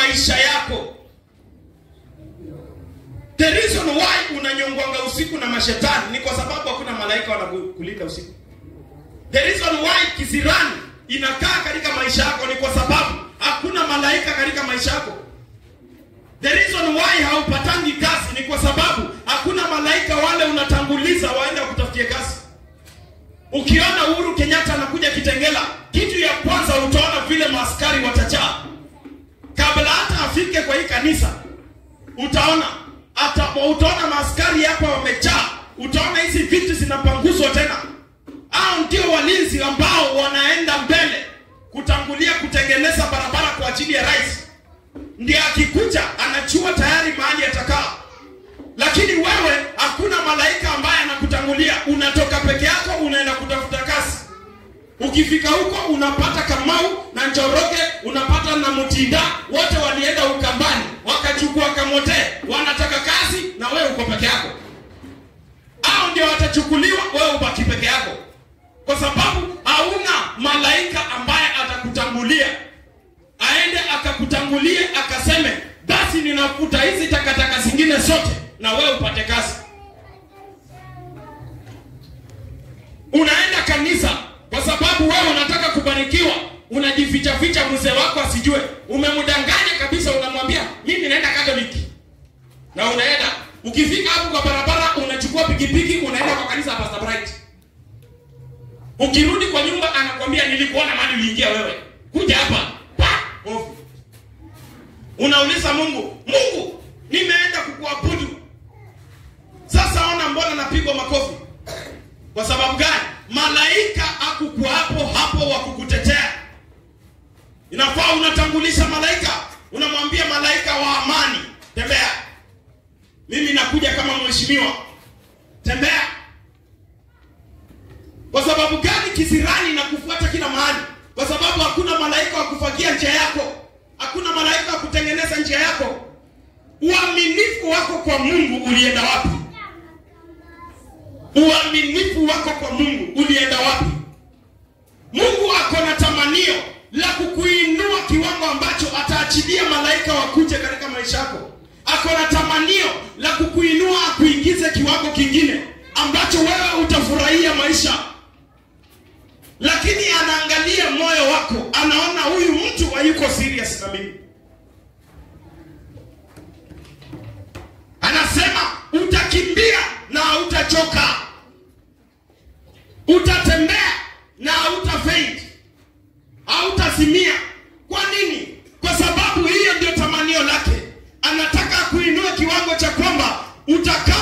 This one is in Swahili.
maisha yako. The reason why unanyongwanga usiku na mashetani ni kwa sababu hakuna malaika wanakulinda usiku. The reason why kisirani inakaa katika maisha yako ni kwa sababu hakuna malaika katika maisha yako. The reason why haupatangi kazi ni kwa sababu hakuna malaika wale unatanguliza waende wakutafutie kazi. Ukiona Uhuru Kenyatta anakuja Kitengela, kitu ya kwanza utaona vile maaskari watachaa. Kabla hata afike kwa hii kanisa, utaona hata utaona maaskari hapa wamejaa. Utaona hizi vitu zinapanguzwa tena. Hao ndio walinzi ambao wanaenda mbele kutangulia kutengeneza barabara kwa ajili ya rais. Ndiye akikuja anachua tayari mahali atakaa. Lakini wewe hakuna malaika ambaye anakutangulia, unatoka peke yako unaenda kutafuta kazi. Ukifika huko unapata Kamau na Njoroge, unapata na Mutinda, wote walienda Ukambani wakachukua Kamote, wanataka kazi na wewe uko peke yako. Hao ndio watachukuliwa, wewe ubaki peke yako, kwa sababu hauna malaika ambaye atakutangulia aende akakutangulie akaseme, basi ninafuta hizi takataka zingine zote na wewe upate kazi. Unaenda kanisa kwa sababu wewe unataka kubarikiwa, unajificha ficha mzee wako asijue. Umemdanganya kabisa, unamwambia mimi naenda Katoliki, na unaenda ukifika hapo kwa barabara, unachukua pikipiki, unaenda kwa kanisa la Pastor Bright. Ukirudi kwa nyumba, anakwambia nilikuona mahali uliingia wewe, kuja hapa pa ofu. Unauliza Mungu, Mungu, nimeenda kukuabudu sasa ona, mbona napigwa makofi? Kwa sababu gani? Malaika akukuwa hapo hapo wa kukutetea. Inafaa unatangulisha malaika, unamwambia malaika wa amani, tembea, mimi nakuja kama mheshimiwa, tembea. Kwa sababu gani? Kisirani na kufuata kila mahali, kwa sababu hakuna malaika wa kufagia njia yako, hakuna malaika wa kutengeneza njia yako. Uaminifu wako kwa Mungu ulienda wapi? Uaminifu wako kwa Mungu ulienda wapi? Mungu ako na tamanio la kukuinua kiwango ambacho ataachilia malaika wakuje katika maisha yako. Ako na tamanio la kukuinua akuingize kiwango kingine ambacho wewe utafurahia maisha, lakini anaangalia moyo wako, anaona huyu mtu hayuko serious na mimi. Anasema utakimbia na hautachoka, utatembea na hautafaint, hautazimia. Kwa nini? Kwa sababu hiyo ndio tamanio lake. Anataka kuinua kiwango cha kwamba utakaa